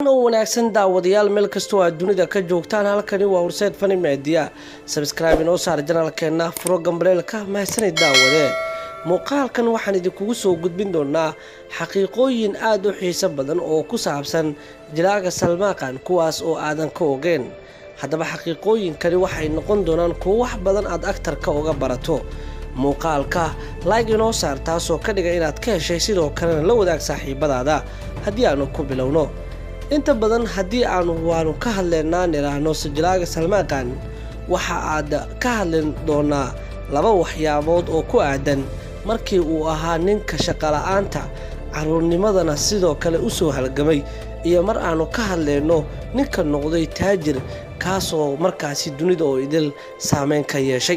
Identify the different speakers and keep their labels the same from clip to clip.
Speaker 1: u wanaagsan daawadayaal meel kastoo aad dunida ka joogtaan halkani waa horseed fani meediya sabscribe inoo saar janaalkeena furo gambaleelka mahadsanid daawade muuqaalkan waxaan idinkugu soo gudbin doonaa xaqiiqooyin aada u xiiso badan oo ku saabsan jilaaga salmaaqan kuwaas oo aadan ka ogeen haddaba xaqiiqooyinkani waxay noqon doonaan kuwo wax badan aad agtarka uga barato muuqaalka laag inoo saar taasoo ka dhiga inaad ka heshay sidoo kalena la wadaag saaxiibadaada haddii aanu ku bilowno inta badan haddii aanu waanu ka hadleynaa niraahno sijilaaga salmaaqan waxa aad ka hadli doonaa laba waxyaabood oo ku aadan markii uu ahaa ninka shaqola'aanta caruurnimadana sidoo kale u soo halgamay iyo mar aanu ka hadleyno ninka noqday taajir kaasoo markaasi dunida oo idil saameyn ka yeeshay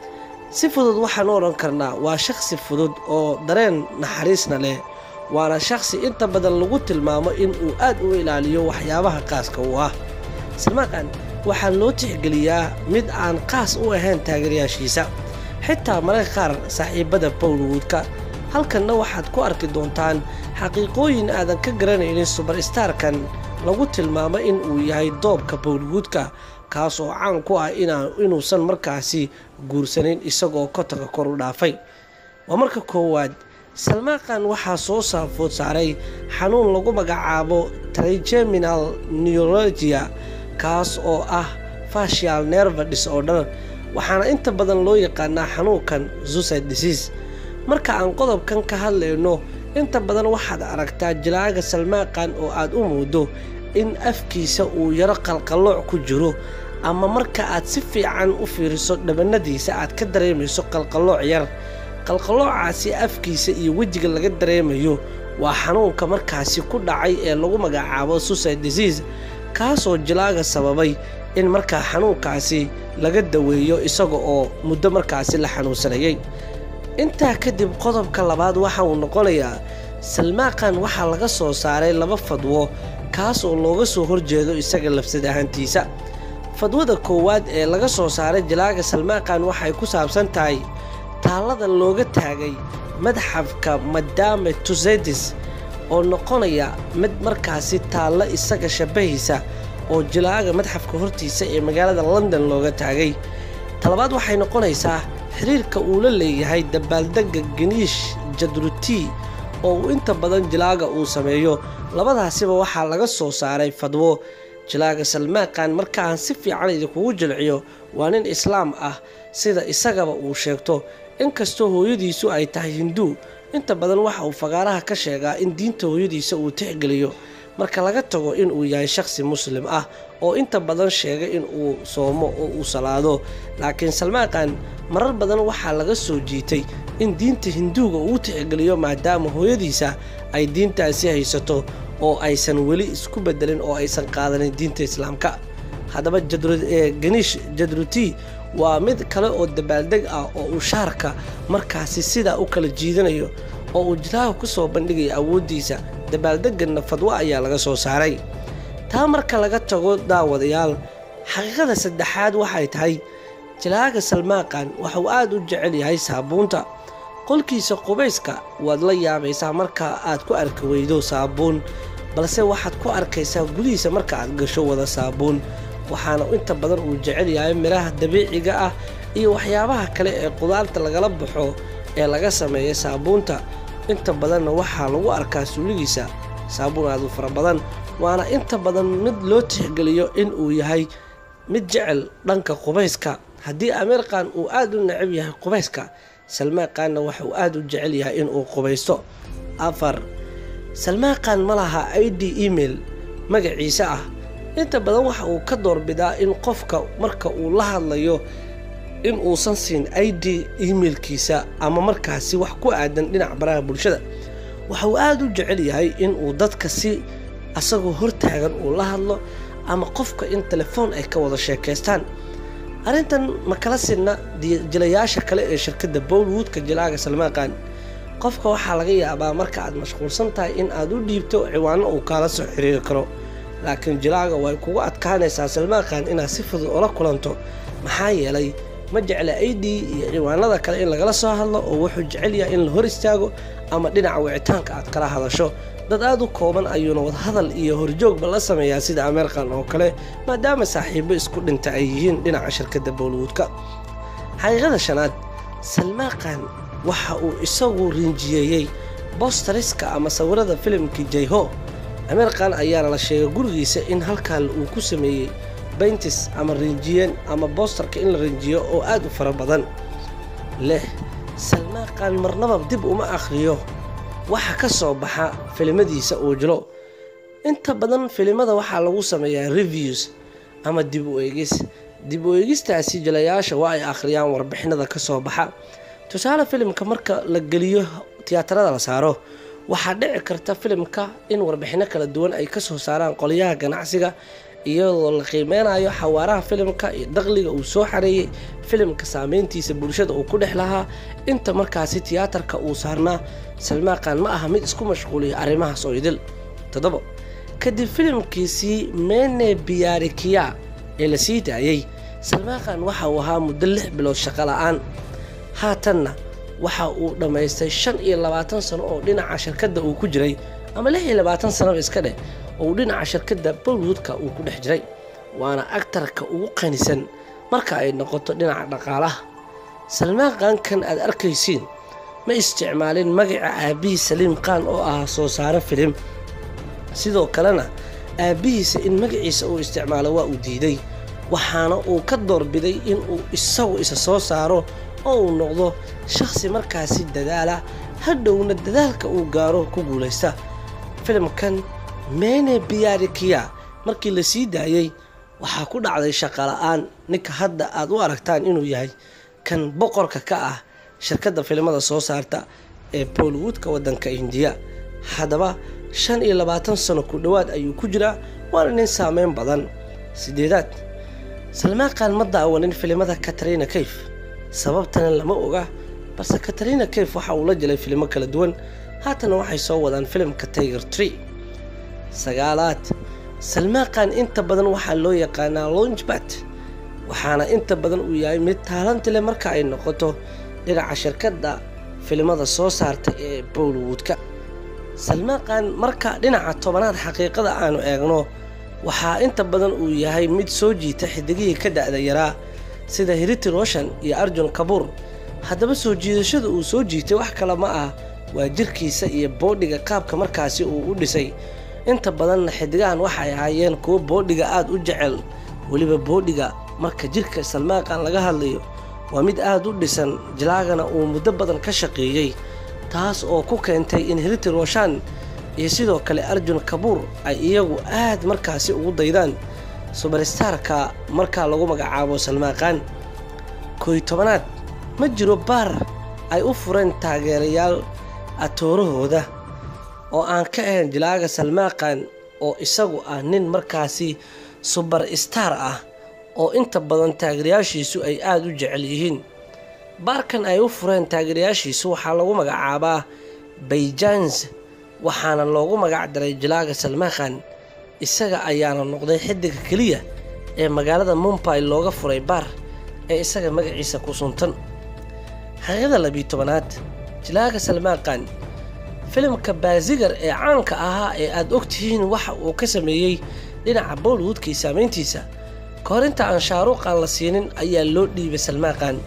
Speaker 1: si fudud waxaan u odhan karnaa waa shakhsi fudud oo dareen naxariisna leh waana shakhsi inta badan lagu tilmaamo in uu aad u ilaaliyo waxyaabaha qaaska u ah salmaaqan waxaa loo tixgeliyaa mid aan qaas u ahayn taageerayaashiisa xitaa mararka qaar saaxiibada bowlwoodka halkanna waxaad ku arki doontaan xaqiiqooyin aadan ka garanaynin subarstarkan lagu tilmaamo in uu yahay doobka bowlwoodka kaas oo caan ku ah inuusan markaasi guursanin isagoo kotonka kor u dhaafay waa marka koowaad salmaaqan waxaa soo saafood saaray xanuun lagu magacaabo trigeminal neurologia kaas oo ah facial nerve disorder waxaana inta badan loo yaqaanaa xanuunkan suicide disease marka aan qodobkan ka hadlayno inta badan waxaad aragtaa jilaaga salmaaqan oo aad u moodo in afkiisa uu yaro qalqallooc ku jiro ama marka aad si fiican u fiiriso dhabanadiisa aad ka dareemayso qalqallooc yar qalqalloocaasi afkiisa iyo wejiga laga dareemayo waa xanuunka markaasi ku dhacay ee lagu magacaabo suicide disease kaasoo jilaaga sababay in markaa xanuunkaasi laga daweeyo isaga oo muddo markaasi la xanuunsanayay intaa kadib qodobka labaad waxa uu noqonayaa salmaaqan waxaa laga soo saaray laba fadwo kaas oo looga soo horjeedo isaga labsad ahaantiisa fadwada koowaad ee laga soo saaray jilaaga salmaaqan waxay ku saabsan tahay taallada looga taagay madxafka madame tusedis oo noqonaya mid markaasi taallo isaga shabahaysa oo jilaaga madxafka hortiisa ee magaalada london looga taagay talabaad waxay noqonaysaa xiriirka uu la leeyahay dabaaldegga geniish jadruti oo uu inta badan jilaaga uu sameeyo labadaasiba waxaa laga soo saaray fadwo jilaaga salmaaqan marka aan si fiican idinkugu jilciyo waa nin islaam ah sida isagaba uu sheegto inkastoo hooyadiisu ay tahay hinduu inta badan waxa uu fagaaraha ka sheegaa in diinta hooyadiisa uu tixgeliyo marka laga tago inuu yahay shakhsi muslim ah oo inta badan sheega in uu soomo oo uu salaado laakiin salmaaqan marar badan waxaa laga soo jiitay in diinta hinduuga uu tixgeliyo maadaama hooyadiisa ay diintaasi haysato oo aysan weli isku bedelin oo aysan qaadanin diinta islaamka haddaba ganiish jadruti waa mid kale oo dabaaldeg ah oo uu shaarka markaasi sidaa u kala jiidanayo oo uu jilaaga ku soo bandhigaya awooddiisa dabaaldeganna fadwo ayaa laga soo saaray taa marka laga tago daawadayaal xaqiiqada saddexaad waxay tahay jilaaga salmaaqan waxuu aad u jecel yahay saabuunta qolkiisa qubayska waad la yaabaysaa marka aad ku arki weydo saabuun balse waxaad ku arkaysaa gudihiisa marka aad gasho wada saabuun waxaana inta badan uu jecel yahay midhaha dabiiciga ah iyo waxyaabaha kale ee qudaarta lagala baxo ee laga sameeya saabuunta inta badanna waxaa lagu arkaa suuligiisa saabuun aad u fara badan waana inta badan mid loo tixgeliyo in uu yahay mid jecel dhanka qubayska haddii ameerkan uu aad u necab yahay qubayska salmaaqanna waxauu aad u jecel yahay inuu qubaysto afar salmaaqan ma laha i d email magaciisa ah inta badan waxa uu ka doorbidaa in qofka marka uu la hadlayo in uusan siin i d emailkiisa ama markaasi wax ku aadan dhinac baraha bulshada waxa uu aad u jecel yahay inuu dadka si asagoo hortaagan uu la hadlo ama qofka in telefoon ay ka wada sheekaystaan arrintan ma kala sinna jilayaasha kale ee shirkadda bowlwoodka jilaaga salmaaqan qofka waxaa laga yaabaa marka aad mashquulsan tahay in aad u dhiibto ciwaano uu kaala soo xiriiri karo laakiin jilaaga way kugu adkaanaysaa salmaaqan inaad si fudud ula kulanto maxaa yeelay ma jecla i d iyo ciwaanada kale in lagala soo hadlo oo wuxuu jecel yahay in la hor istaago ama dhinaca wicitaanka aad kala hadasho dad aada u kooban ayuuna wadahadal iyo horjoogba la sameeyaa sida ameerkan oo kale maadaama saaxiibo isku dhinta ay yihiin dhinaca shirkadda bollywoodka xaqiiqada shanaad salmaaqan waxa uu isagu rinjiyeeyey bostariska ama sawirada filimkii jayho ameerkan ayaana la sheegay gurigiisa in halkaa uu ku sameeyey bayntis ama rinjiyeen ama boostarka in la rinjiyo oo aad u fara badan leh salmaaqan marnaba dib uma akhriyo waxa ka soo baxa filimadiisa uu jilo inta badan filimada waxaa lagu sameeyaa reviews ama dib u eegis dib u eegistaasi jilayaasha waa ay akhriyaan warbixinada ka soo baxa tusaale filimka marka la geliyo tiyaatarada la saaro waxaa dhici karta filimka in warbixino kala duwan ay kasoo saaraan qolyaha ganacsiga iyadoo la qiimeynayo xawaaraha filimka iyo daqliga uu soo xareeyey filimka saameyntiisa bulshada uu ku dhex lahaa inta markaasi tiyaatarka uu saarnaa salmaaqan ma aha mid isku mashquuliya arrimahaas oo idil toddobo kadib filimkiisii mene biyaarikiya ee la sii daayey salmaaqan waxa uu ahaa muddo lix bilood shaqo la-aan haatanna waxa uu dhammaystay shan iyo labaatan sano oo dhinaca shirkadda uu ku jiray ama lix iyo labaatan sanoba iska dheh oo uu dhinaca shirkadda bollywoodka uu ku dhex jiray waana agtarka ugu qanisan marka ay noqoto dhinaca dhaqaalaha salmaaqankan aad arkaysiin ma isticmaalin magaca aabbihii saliim qaan oo ahaa soo saaro filim sidoo kalena aabbihiisa in magaciisa uu isticmaalo waa uu diiday waxaana uu ka doorbiday inuu isagu isa soo saaro oo uu noqdo shakhsi markaasi dadaala hadhowna dadaalka uu gaaro ku guulaysta filimkan mene biyaarikiya markii la sii daayey waxaa ku dhacday shaqala-aan ninka hadda aad u aragtaan inuu yahay kan boqorka ka ah shirkadda filimada soo saarta ee bollywoodka waddanka indiya haddaba shan iyo labaatan sano ku dhowaad ayuu ku jiraa waana nin saameyn badan sideedaad salmaaqan ma daawanin filimada katarina kayf sababtana lama oga balse katarina kayf waxa uu la jelay filimo kala duwan haatana waxay soo wadaan filimka tiger tree sagaalaad salmaaqan inta badan waxaa loo yaqaanaa launchbat waxaana inta badan uu yahay mid taalanti leh marka ay noqoto dhinaca shirkadda filimada soo saarta ee bollywoodka salmaaqan marka dhinaca tobanaad xaqiiqada aanu eegno waxaa inta badan uu yahay mid soo jiita xidigihii ka da'da yaraa sida hiriti roshan iyo arjun kabuur haddaba soo jiidashada uu soo jiitay wax kale ma ah waa jirkiisa iyo boodhiga qaabka markaasi uu u dhisay inta badanna xidigahan waxay ahaayeen kuwo boodhiga aada u jecel weliba boodhiga marka jirka salmaaqan laga hadlayo waa mid aada u dhisan jilaagana uu muddo badan ka shaqeeyey taas oo ku keentay in hiriti roshan iyo sidoo kale arjun kabuur ay iyagu aad markaasi ugu daydaan subarstarka markaa lagu magacaabo salmaaqan kooy tobanaad ma jiro baar ay u fureen taageerayaal atoorahooda oo aan ka ahayn jilaaga salmaaqan oo isagu ah nin markaasi subar star ah oo inta badan taageerayaashiisu ay aada u jecel yihiin baarkan ay u fureen taageerayaashiisu waxaa lagu magacaabaa bayjans waxaana loogu magac daray jilaaga salmaaqan isaga ayaana noqday xidiga keliya ee magaalada mumbay looga furay baar ee isaga magaciisa ku suntan xaqiiqada labiyi tobanaad jilaaga salmaaqan filimka baasigar ee caanka ahaa ee aada ogtihiin waxa uu ka sameeyey dhinaca bollywoodkii saameyntiisa ka hor inta aan shaaruuqan la siinin ayaa loo dhiibay salmaaqan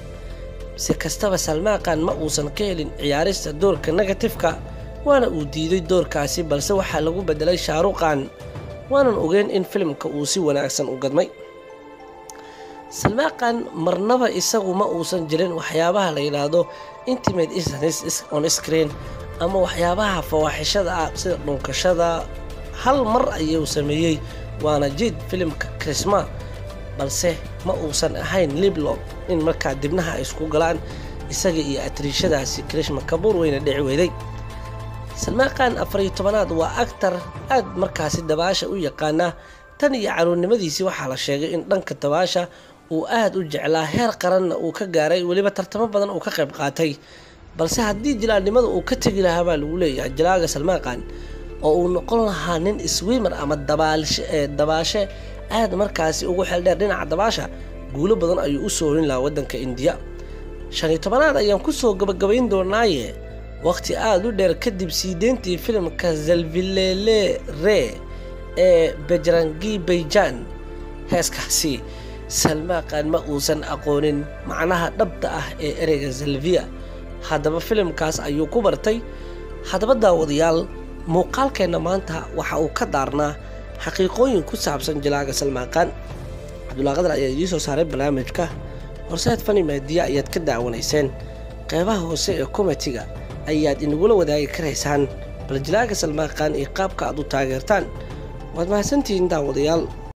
Speaker 1: si kastaba salmaaqan ma uusan ka helin ciyaarista doorka negatifka waana uu diiday doorkaasi balse waxaa lagu bedelay shaaruqan waanan ogeyn in filimka uu si wanaagsan u gadmay salmaaqan marnaba isagu ma uusan jirin waxyaabaha la yidhaahdo intimate on screen ama waxyaabaha fawaaxishada ah sida dhunkashada hal mar ayuu sameeyey waana jid filimka krisma balse ma uusan ahayn liblob in markaa dibnaha ay isku galaan isaga iyo atriishadaasi krishma kabuur weyna dhici weyday salmaaqan afariyo tobanaad waa actar aad markaasi dabaasha u yaqaana tan iyo caruurnimadiisii waxaa la sheegay in dhanka dabaasha uu aad u jeclaa heer qaranna uu ka gaaray weliba tartamo badan uu ka qayb qaatay balse haddii jilaanimada uu ka tegi lahaa baa lagu leeyahay jilaaga salmaaqan oo uu noqon lahaa nin swimer ama dabaashe aad markaasi ugu xeldheer dhinaca dabaasha guulo badan ayuu u soo horin lahaa waddanka indiya shan iyo tobanaad ayaan kusoo gabagabayn doonaaye waqti aada u dheer kadib sii deyntii filimka zalvilele re ee bejrangi bayjan heeskaasi salmaaqan ma uusan aqoonin macnaha dhabta ah ee ereyga zalviya haddaba filimkaas ayuu ku bartay haddaba daawadayaal muuqaalkeenna maanta waxa uu ka daarnaa xaqiiqooyin ku saabsan jilaaga salmaaqan cabdullah qadar ayaa idiin soo saaray barnaamijka horseed fani maadiya ayaad ka daawanayseen qeybaha hoose ee komitiga ayaad inagula wadaagi karaysaan bal jilaaga salmaaqan iyo qaabka aad u taageertaan waad mahadsantihiin daawadayaal